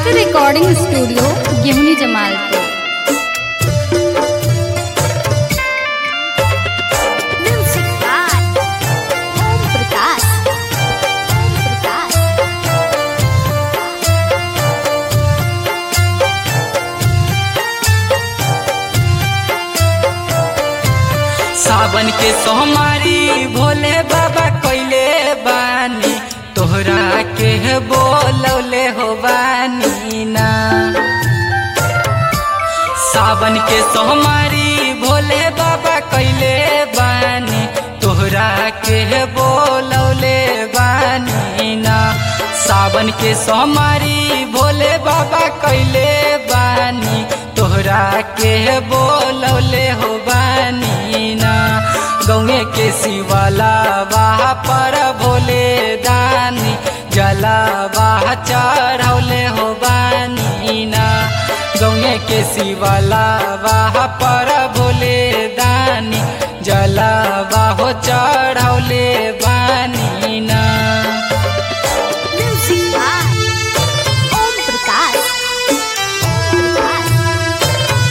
आरती recording studio गिमनी Jamalpur Music by Om Prakash. Om Prakash. सावन के सोमारी भोले बाबा कैले बानी तोहरा के बोलौले हो बानी ना सावन के सोमारी भोले बाबा कैले बानी तोहरा के बोलौले बानी ना सावन के सोमारी भोले बाबा कैले बानी तोहरा के बोलौले हो बानी ना गौए के शिवाला वाह पर भोले दानी जला वाह चढ़ौले हो बानी ना गौए के शिवाला वाह पर भोले दानी जला वाह चढ़ौले बानी ना Music by Om Prakash. Om Prakash.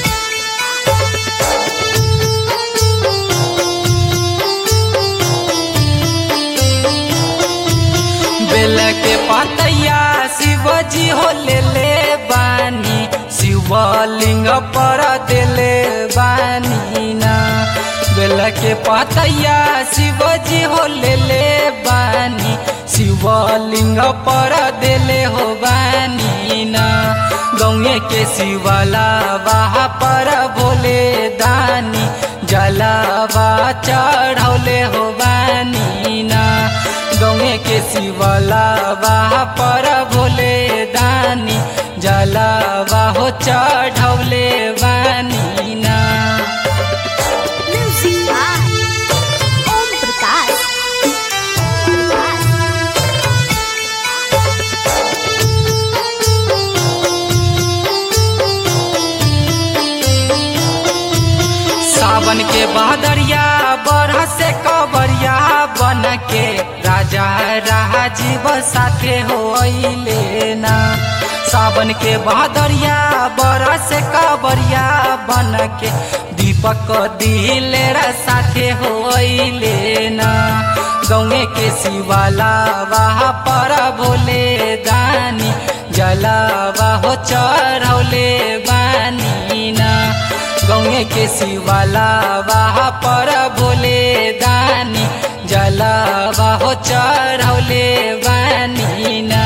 बेल के पतैया शिवजी हो ले ले बानी शिवलिंग पर देले बानी ना बेल के पतैया शिवजी हो ले ले बानी शिवलिंग पर देले हो बानी ना गौए के शिवला वाह पर भोले दानी जलावा चढ़ौले हो बानी ना गौए के शिवला वाह पर भोले दानी जलावा हो चढ़ौले बानी ना Music by Om Prakash. Om Prakash. सावन के बहदरिया बरह से कबरिया बन के राजा राजीव साथे हो ना सावन के बहदरिया बरह से कबरिया बन के दीपक दिलेरा साथे हो ना गौए के शिवाला वाह पर भोले दानी जलावा हो चढ़ौले बानी ना गौए के शिवाला वाह पर भोले दानी जलावा हो चढ़ौले बानी ना